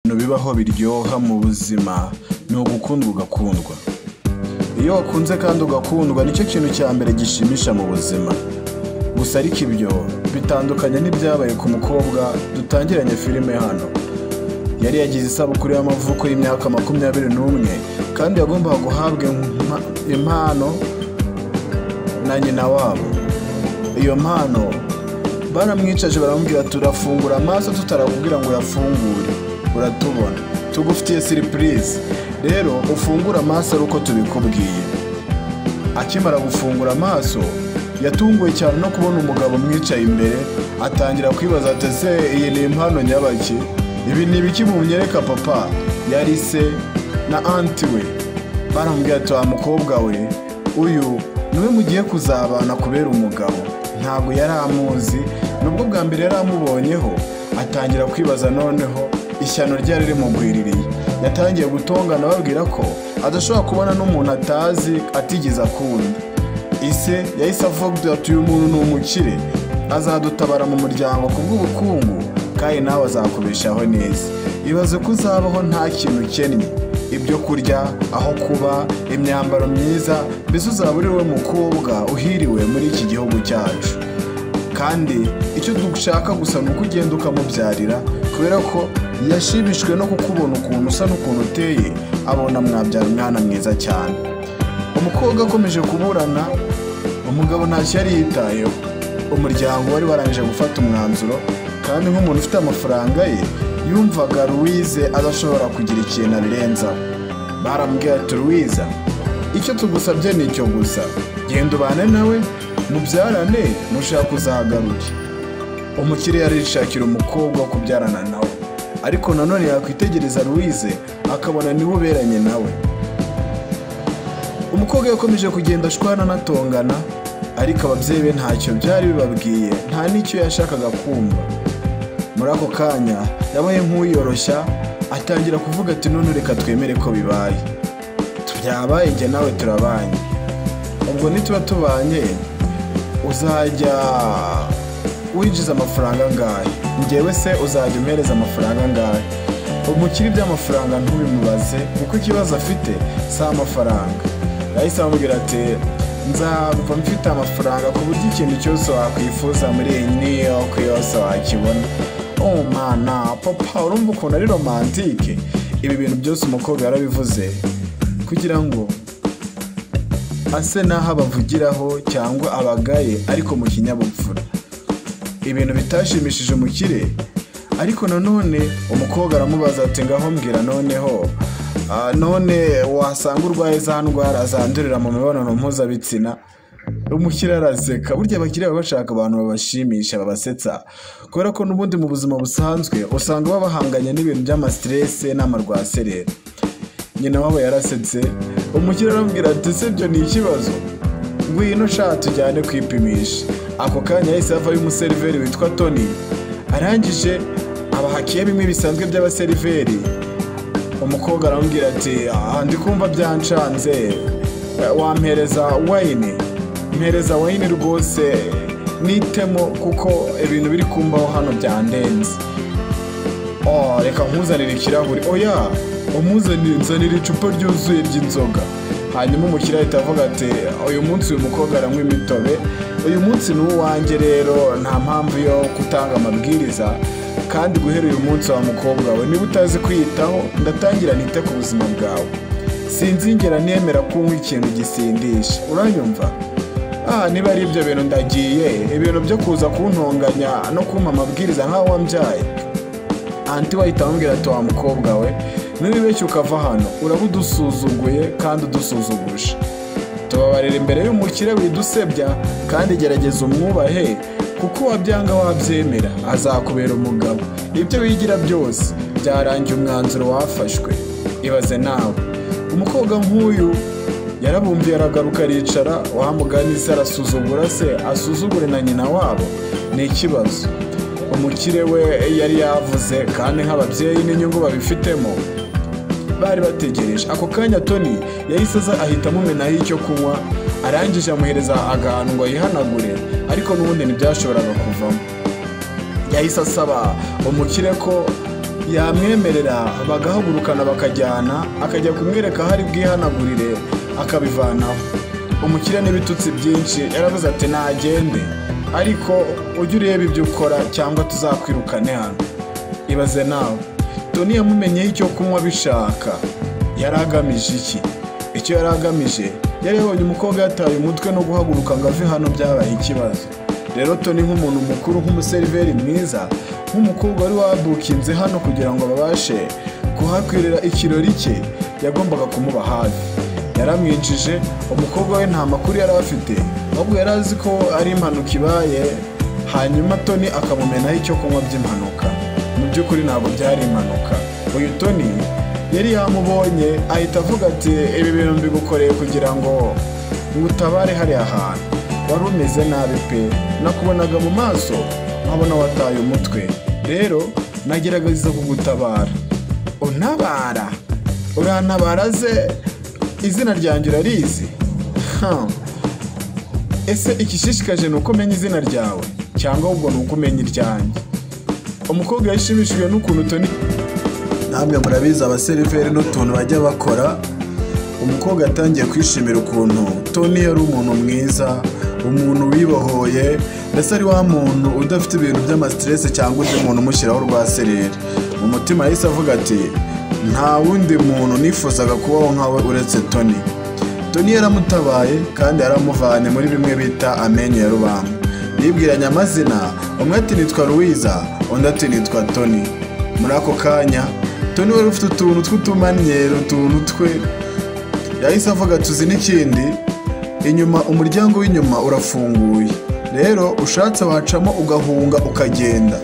bibaho biryoha mu buzima ni ugukundwa ugakundwa iyo wakunze kandi ugakundwa nicyo kintu cya mbere gishimisha mu buzima gusa ariko ibyo bitandukanye n'ibyabaye ku mukobwa dutangiranye filime hano yari yagize isabukuru y'amavuko y'imyaka makumyabiri n'umwe kandi yagombaga guhabwa impa- impano na nyina wabo iyo mpano baramwicaje baramubwira turafungura amaso tutarakubwira ngo urafungure uratubona tugufitiye siripurize rero ufungure amaso ari uko tubikubwiye akimara gufungura amaso yatunguwe cyane no kubona umugabo umwicaye imbere atangira kwibaza ati ese iyi ni impano nyabaki ibi ni ibiki munyereka papa yari se na anti we baramubwira ati wa mukobwa we uyu niwe mugiye kuzabana kubera umugabo ntabwo yari amuzi nubwo bwa mbere yari amubonyeho atangira kwibaza noneho ishyano ryari rimugwiririye yatangiye gutongana ababwira ko adashobora kubona n'umuntu atazi atigeze akunda ise yahise avuga ati uyu muntu ni umukire azadutabara mu muryango ku bw'ubukungu kandi nawe azakubeshaho neza ibaze ko uzabaho nta kintu ukennye ibyo kurya aho kuba imyambaro myiza mbese uzaba uri we mukobwa uhiriwe muri iki gihugu cyacu kandi icyo dushaka gusa ni uko ugenda ukamubyarira kubera ko yashimishijwe no kukubona ukuntu usa n'ukuntu uteye abona mwabyara umwana mwiza cyane umukobwa akomeje kuburana umugabo ntacyo yari yitayeho umuryango wari warangije gufata umwanzuro kandi nk'umuntu ufite amafaranga ye yumvaga ruwize adashobora kugira ikintu abirenzaho barambwira ati ruwiza icyo tugusabye ni icyo gusa genda ubane nawe mubyarane nushaka uzagaruke umukire yarishakira umukobwa wo kubyarana nawe ariko nanone yakwitegereza ruwize akabona niwe uberanye nawe umukobwa yakomeje kugenda ashwana anatongana ariko ababyeyi be ntacyo byari bibabwiye nta n'icyo yashakaga kumva muri ako kanya yabaye nk'uyoroshya atangira kuvuga ati none reka twemere ko bibaye byabaye njye nawe turabanye ubwo nituba tubanye uzajya winjiza amafaranga angahe njyewe se uzajya umpereza amafaranga angahe umukire iby'amafaranga ntubimubaze kuko ikibazo afite si amafaranga yahise amubwira ati nzava mfite amafaranga ku buryo ikintu cyose wakwifuza muri iyi New York yose wakibona oh mana papa urumva ukuntu ari romantike ibi bintu byose umukobwa yarabivuze kugira ngo ase n'aho abavugiraho cyangwa abagaye ariko mu kinyabupfura ibintu bitashimishije umukire ariko nanone umukobwa aramubaza ati ngaho mbwira noneho ah, none wasanga urwaye za ndwara zandurira mu mibonano mpuzabitsina umukire araseka burya abakire baba bashaka abantu babashimisha babasetsa kubera ko n'ubundi mu buzima busanzwe usanga baba bahanganye n'ibintu by'amasiterese n'amarwaserera nyina wabo yarasetse umukire aramubwira ati ese ibyo ni ikibazo ngwino sha tujyane kwipimisha ako kanya yahise havayo umuseriveri witwa toni arangije abahakiye bimwe bisanzwe by'abaseriveri umukobwa aramubwira ati "Ah, ndi kumva byancanze Eh, wampereza wayini mpereza wayini rwose nitemo kuko ibintu biri kumbaho hano byandenze oh reka nkuzanire ikirahuri oya umuzanire nzanire icupa ryuzuye ry'inzoga hanyuma umukiriya ahita avuga ati uyu munsi uyu mukobwa aranywa imitobe uyu munsi ni uwanjye rero nta mpamvu yo gutanga amabwiriza kandi guhera uyu munsi wa mukobwa we niba utazi kwiyitaho ndatangira nite ku buzima bwawe sinzingera nemera kunywa ikintu gisindisha uranyumva ah niba ari ibyo bintu ndagiye ibintu byo kuza kuntonganya no kumpa amabwiriza nk'aho wambyaye anti wahita amubwira ati wa mukobwa we nubibeshya ukava hano uraba udusuzuguye kandi udusuzuguje tubabarira imbere y'umukire widusebya kandi gerageza umwubahe kuko wabyanga wabyemera azakubera umugabo ibyo wigira byose byarangiye umwanzuro wafashwe ibaze nawe umukobwa nk'uyu yarabumviye aragaruka aricara wamuganiza arasuzugura se asuzugure na nyina wabo ni ikibazo umukire we yari yavuze kandi nk'ababyeyi n'inyungu babifitemo bari bategereje ako kanya toni yahise aza ahita amumenaho icyo kunywa arangije amuhereza akantu ngo yihanagure ariko n'ubundi ntibyashoboraga kuvamo yahise asaba umukire ko yamwemerera bagahagurukana bakajyana akajya kumwereka aho ari bwihanagurire akabivanaho umukire n'ibitutsi byinshi yaravuze ati nagende ariko ujye ureba ibyo ukora cyangwa tuzakwirukane hano ibaze nawe toni yamumenyeho icyo kunywa bishaka yari agamije iki icyo yari agamije yari yabonye umukobwa yataye umutwe no guhaguruka ngo ave hano byabaye ikibazo rero toni nk'umuntu mukuru nk'umuseriveri mwiza nk'umukobwa wari wabukinze hano kugira ngo babashe kuhakwirira ikirori cye yagombaga kumuba hafi yaramwinjije umukobwa we nta makuru yari afite ahubwo yari azi ko ari impanuka ibaye hanyuma toni akamumenaho icyo kunywa by'impanuka mu by'ukuri ntabwo byari impanuka uyu toni yari yamubonye ahita avuga ati ibi bintu mbigukoreye kugira ngo ngutabare hariya hantu wari umeze nabi pe nakubonaga mu maso nkabona wataye umutwe rero nagerageza kugutabara untabara urantabara ze izina ryanjye urarizi Ha. ese igishishikaje ni uko umenya izina ryawe cyangwa ahubwo ni uko umenya iryanjye umukobwa yashimishijwe n'ukuntu toni namwe murabizi abaseriveri n'utuntu bajya bakora umukobwa yatangiye kwishimira ukuntu toni yari umuntu mwiza umuntu wibohoye mbese ari wa muntu udafite ibintu by'amasiterese cyangwa undi muntu umushyiraho urwasereri mu mutima yahise avuga ati nta wundi muntu nifuzaga kubaho nkawe uretse toni toni yaramutabaye kandi yaramuvanye muri bimwe bita amenyo ya rubamba bibwiranye amazina umwe ati nitwa ruwiza undi ati nitwa toni muri ako kanya toni wari ufite utuntu tw'utumanyero utuntu twe yahise avuga tuzi n'ikindi inyuma umuryango w'inyuma urafunguye rero ushatse wacamo ugahunga ukagenda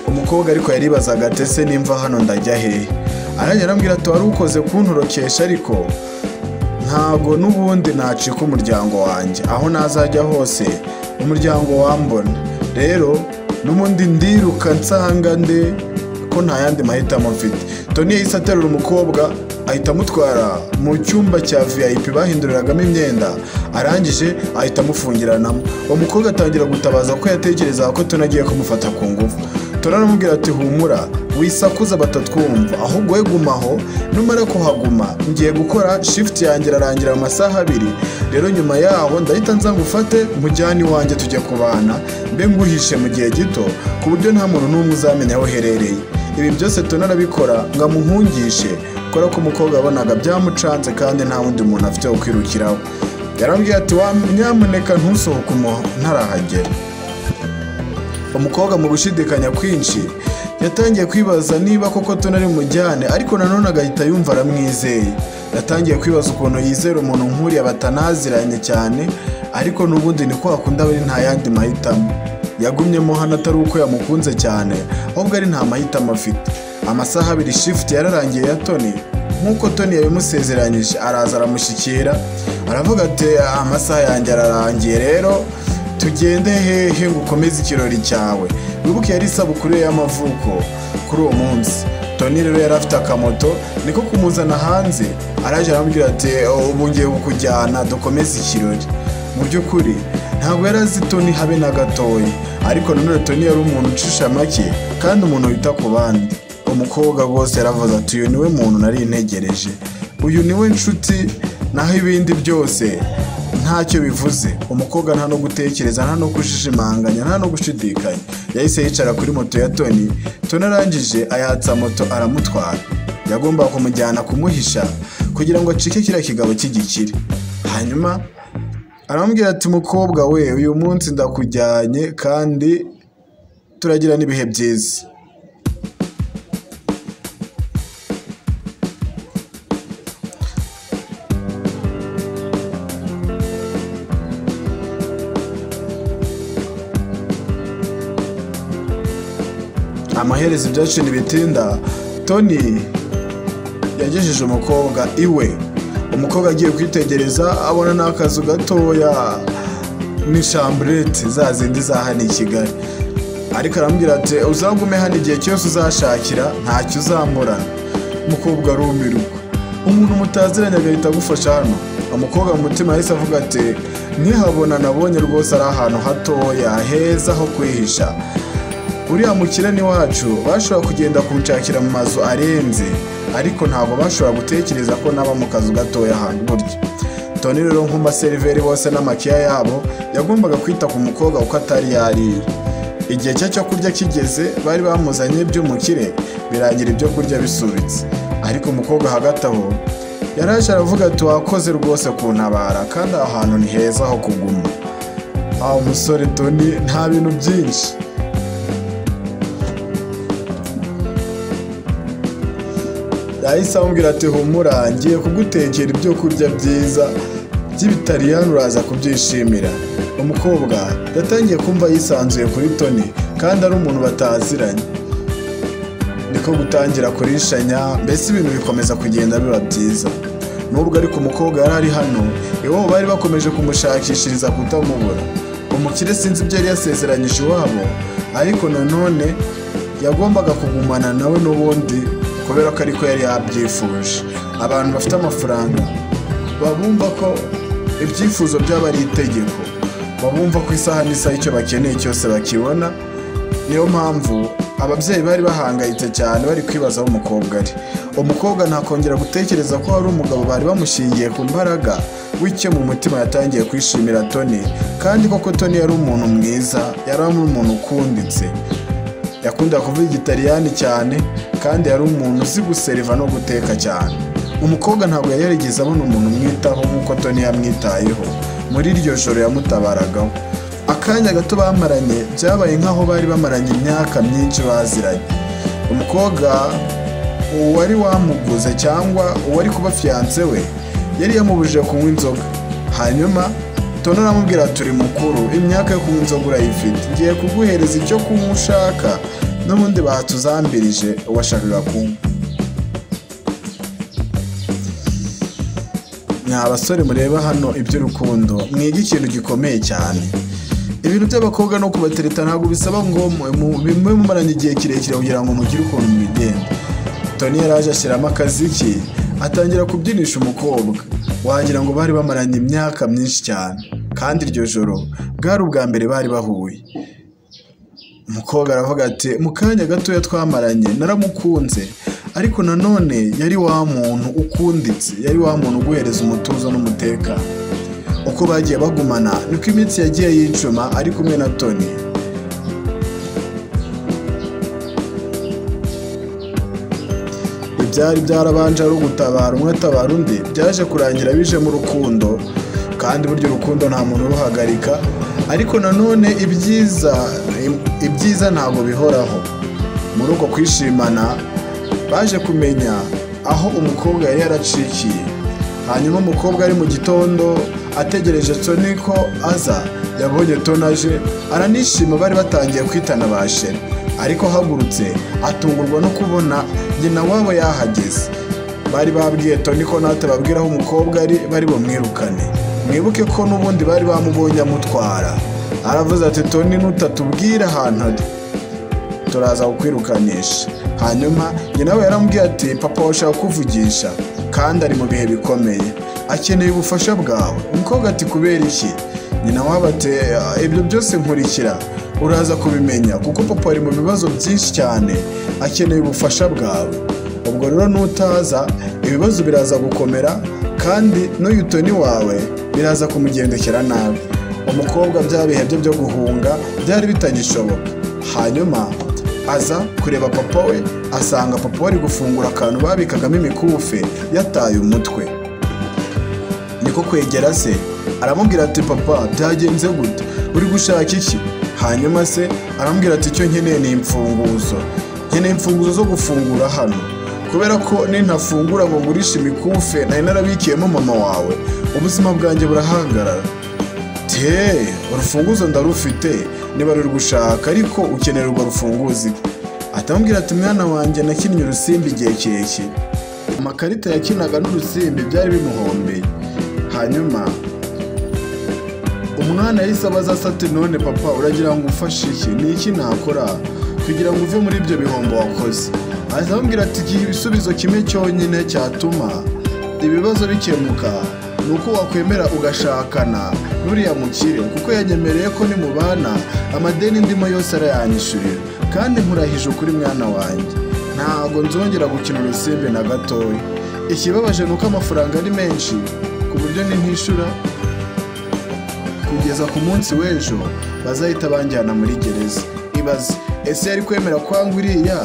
umukobwa ariko yaribazaga ati ese nimva hano ndajya hehe arangije arambwira ati wari ukoze kuntorokesha ariko ntago n'ubundi nacika umuryango wanjye aho nazajya hose umuryango wambona rero n'ubundi ndiruka nsanga nde ko nta yandi mahitamo mfite toni yahise aterura umukobwa ahita amutwara mu cyumba cya vip bahinduriragamo imyenda arangije ahita amufungiranamo uwo mukobwa atangira gutabaza ko yatekerezaga ko toni agiye kumufata ku ngufu toni aramubwira ati humura wisakuza batatwumva ahubwo we gumaho numara kuhaguma ngiye gukora shifuti yanjye irarangira mu masaha abiri rero nyuma yaho ndahita nza ngufate mujyane iwanjye tujya kubana mbe nguhishe mu gihe gito ku buryo nta muntu n'umwe uzamenya aho uherereye ibi byose toni arabikora ngo amuhungishe kubera ko umukobwa yabonaga byamucanze kandi nta wundi muntu afite wo kwirukiraho yarambwiye ati "Wa- nyamuneka ntusohoke umuha ntarahagera umukobwa mu gushidikanya kwinshi yatangiye kwibaza niba koko toni ari mujyane ariko nanone agahita yumva aramwizeye yatangiye kwibaza ukuntu yizera umuntu nk'uriya batanaziranye cyane ariko n'ubundi ni ko hakunda bari nta yandi mahitamo yagumyemo hano atari uko yamukunze cyane ahubwo ari nta mahitamo afite amasaha abiri shifuti yararangiye ya toni nk'uko toni yabimusezeranyije araza aramushyikira aravuga ati amasaha yanjye ararangiye rero tugende hehe ngo ukomeze ikirori cyawe wibuke yari isabukuru ye y'amavuko kuri uwo munsi toni rero yari afite akamoto niko kumuzana hanze araje arambwira ati "Oh, ubu ngiye kukujyana dukomeze ikirori mu by'ukuri ntabwo yari azi toni habe na gatoya ariko nanone toni yari umuntu ucisha make kandi umuntu wita ku bandi umukobwa rwose yaravuze ati uyu niwe muntu nari ntegereje uyu niwe nshuti naho ibindi byose ntacyo bivuze umukobwa nta no gutekereza nta no kujijimanganya nta no gushidikanya yahise yicara kuri moto ya toni toni arangije ayatsa moto aramutwara yagombaga kumujyana kumuhisha kugira ngo acike kiriya kigabo cy'igikire hanyuma aramubwira ati mukobwa we uyu munsi ndakujyanye kandi turagira n'ibihe byiza amaherezo ibyacira ibitinda toni yagejeje umukobwa iwe umukobwa agiye kwitegereza abona n'akazu gatoya ni shamburete za zindi za hano i kigali ariko aramubwira ati uzagume hano igihe cyose uzashakira ntacyo uzamburana umukobwa arumirwa umuntu mutaziranye agahita agufasha hano umukobwa mu mutima yahise avuga ati ntihabona nabonye rwose ari ahantu hatoya heza ho kwihisha uriya mukirani wacu bashobora kugenda kunshakira mu mazu arenze ariko ntabwo bashobora gutekereza ko naba mu kazu gatoya ahantu burya toni rero nk'umaseriveri bose n'amakiya yabo yagombaga kwita ku mukobwa kuko atari yariye igihe cye cyo kurya kigeze bari bamuzanye iby'umukire birangira ibyo kurya bisubitse ariko umukobwa hagati aho yaraje aravuga ati wakoze rwose kuntabara kandi aha hantu ni heza ho kuguma aho musore toni nta bintu byinshi yahise amubwira ati humura ngiye kugutekera ibyo kurya byiza by'ibitariyani uraza kubyishimira umukobwa yatangiye kumva yisanzuye kuri toni kandi ari umuntu bataziranye niko gutangira kurishanya mbese ibintu bikomeza kugenda biba byiza nubwo ariko umukobwa yari ari hano iwabo bari bakomeje kumushakishiriza kutamubura umukire sinzi ibyo yari yasezeranyije iwabo ariko nanone yagombaga kugumana nawe n'ubundi kubera ko ariko yari yabyifuje abantu bafite amafaranga babumva ko ibyifuzo byaba ari itegeko babumva ko isaha n'isaha icyo bakeneye cyose bakibona niyo mpamvu ababyeyi bari bahangayitse cyane bari kwibaza aho umukobwa ari umukobwa ntakongera gutekereza ko hari umugabo bari bamushingiye ku mbaraga w'icyo mu mutima yatangiye kwishimira toni kandi koko toni yari umuntu mwiza yari ari umuntu ukunditse yakunda kuvuga igitariyani cyane kandi yari umuntu uzi guseriva no guteka cyane umukobwa ntabwo yari yarigeze abona umuntu umwitaho nk'uko toni yamwitayeho muri iryo joro yamutabaragaho akanya gato bamaranye byabaye nk'aho bari bamaranye imyaka myinshi baziranye umukobwa uwari wamuguze cyangwa uwari kuba fiyanse we yari yamubujije kunywa inzoga hanyuma tono aramubwira turi mukuru imyaka yo kunywa inzoga urayifite ngiye kuguhereza icyo kunywa ushaka n'ubundi batuzambirije uwashakaga kunywa ni abasore mureba hano iby'urukundo mwiga ikintu gikomeye cyane ibintu by'abakobwa no kubatereta ntabwo bisaba ngo bimwe mumaranye igihe kirekire kugira ngo mugire ukuntu mubigenda toni yari aje ashyiramo akaziki atangira kubyinisha umukobwa wagira ngo bari bamaranye imyaka myinshi cyane kandi iryo joro bwari ubwa mbere bari bahuye umukobwa aravuga ati mu kanya gatoya twamaranye naramukunze ariko nanone yari wa muntu ukunditse yari wa muntu uguhereza umutuzo n'umutekano uko bagiye bagumana niko iminsi yagiye yicuma ari kumwe na toni ibyari byarabanje ari ugutabara umwe atabara undi byaje kurangira bije mu rukundo kandi burya urukundo nta muntu uruhagarika ariko nanone ibyiza ibyiza ntabwo bihoraho muri uko kwishimana baje kumenya aho umukobwa yari yaracikiye hanyuma umukobwa ari mu gitondo ategereje toni ko aza yabonye tonaje aranishima bari batangiye kwitana ba sheri ariko ahagurutse atungurwa no kubona nyina wabo yahageze bari babwiye toni ko natwe babwira aho umukobwa ari bari bumwirukane mwibuke ko n'ubundi bari bamubonye amutwara aravuze ati toni nutatubwira ahantu ari turaza kukwirukanisha hanyuma nyina we yaramubwiye ati papa washaka kukuvugisha kandi ari mu bihe bikomeye akeneye ubufasha bwawe umukobwa ati kubera iki nyina waba ati ibyo byose nkurikira uraza kubimenya kuko papa ari mu bibazo byinshi cyane akeneye ubufasha bwawe ubwo rero nutaza ibibazo biraza gukomera kandi n'uyu toni wawe biraza kumugendekera nabi umukobwa bya bihe bye byo guhunga byari bitagishoboka hanyuma aza kureba papa we asanga papa we ari gufungura akantu babikagamo imikufe yataye umutwe niko kwegera se aramubwira ati papa byagenze gute uri gushaka iki hanyuma se aramubwira ati icyo nkeneye ni imfunguzo nkeneye imfunguzo zo gufungura hano kubera ko nintafungura ngo ngurishe imikufe nari narabikiyemo mama wawe ubuzima bwanjye burahagarara te urufunguzo ndarufite niba ruri gushaka ariko ukenera urwo rufunguzo atamubwira ati mwana wanjye nakinnye urusimbi igihe kirekire amakarita yakinaga n'urusimbi byari bimuhombeye hanyuma umwana yahise abaza asate none papa uragira ngo umfashe iki ni iki nakora kugira ngo uve muri ibyo bihombo wakoze aramubwira ati igihe ibisubizo kimwe cyonyine cyatuma ibibazo bikemuka ni uko wakwemera ugashakana n'uriya mukire kuko yanyemereye ko nimubana amadeni ndimo yose arayanyishyurira kandi nkurahije ukuri mwana wanjye ntabwo nzongera gukina urusimbi na gatoya ikibabaje ni uko amafaranga ari menshi ku buryo nintishyura kugeza ku munsi w'ejo bazahita banjyana muri gereza ibaze ese yari kwemera kwanga uriya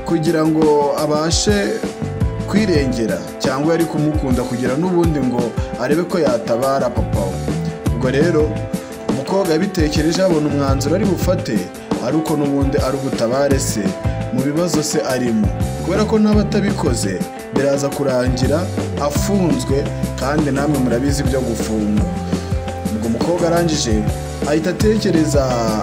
kugira ngo abashe kwirengera cyangwa yari kumukunda kugira n'ubundi ngo arebe ko yatabara papa we ubwo rero umukobwa yabitekereje abona umwanzuro ari bufate ariko n'ubundi ari ubutabare se mu bibazo se arimo kubera ko n'aba atabikoze biraza kurangira afunzwe kandi namwe murabizi ibyo gufungwa ubwo umukobwa arangije ahita atekereza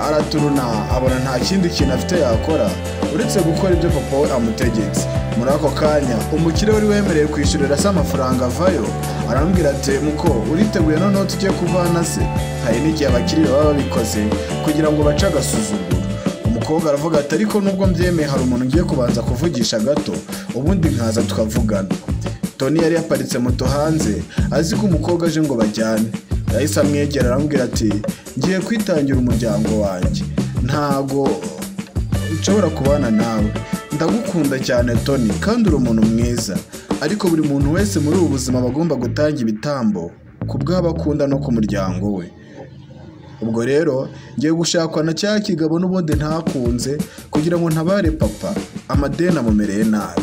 araturuna abona nta kindi kintu afite yakora uretse gukora ibyo papa we amutegetse muri ako kanya umukire wari wemerewe kwishyurira se amafaranga avayo arambwira ati muko uriteguye noneho tujye kuvana se hari n'igihe abakiriya baba babikoze kugira ngo bace agasuzuguro umukobwa aravuga ati ariko nubwo mbyemeye hari umuntu ngiye kubanza kuvugisha gato ubundi nkaza tukavugana toni yari yaparitse moto hanze azi ko umukobwa aje ngo bajyane yahise amwegera aramubwira ati ngiye kwitangira umuryango wanjye ntago nshobora kubana nawe ndagukunda cyane toni kandi uri umuntu mwiza ariko buri muntu wese muri ubu buzima aba agomba gutanga ibitambo ku bw'abo akunda no ku muryango we ubwo rero ngiye gushakwa na cya kigabo n'ubundi ntakunze kugira ngo ntabare papa amadeni amumereye nabi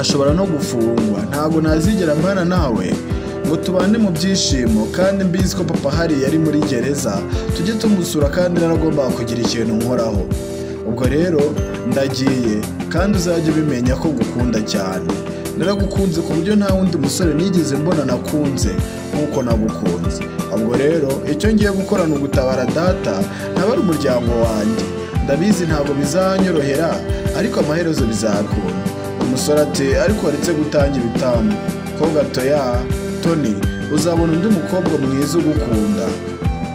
ashobora no gufungwa ntabwo nazigera mbana nawe ngo tubane mu byishimo kandi mbizi ko papa hari yari muri gereza tujye tumusura kandi naragombaga kugira ikintu nkoraho ubwo rero ndagiye kandi uzajya ubimenya ko ngukunda cyane naragukunze ku buryo nta wundi musore nigeze mbona nakunze nk'uko nagukunze ubwo rero icyo ngiye gukora ni ugutabara data ntabara umuryango wanjye ndabizi ntabwo bizanyorohera ariko amaherezo bizakunda umusore ati ariko waretse gutanga ibitambo ko gato ya toni uzabona undi mukobwa mwiza ugukunda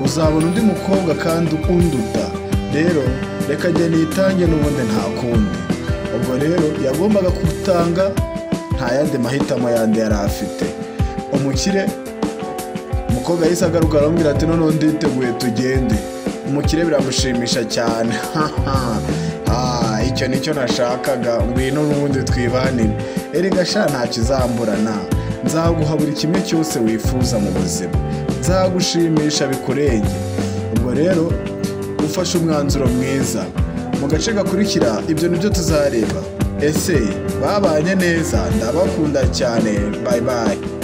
uzabona undi mukobwa kandi unduta rero reka njye nitange n'ubundi nta kundi ubwo rero yagombaga gutanga nta yandi mahitamo yandi yari afite umukire umukobwa yahise agaruka aramubwira ati noneho nditeguye tugende umukire biramushimisha cyane Ah, icyo nicyo nashakaga ngwino n'ubundi twibanire erega sha ntacyo izamburana nzaguha buri kimwe cyose wifuza mu buzima nzagushimisha bikurenge ubwo rero ufashe umwanzuro mwiza mu gace gakurikira ibyo nibyo tuzareba ese babanye neza ndabakunda cyane bayi bayi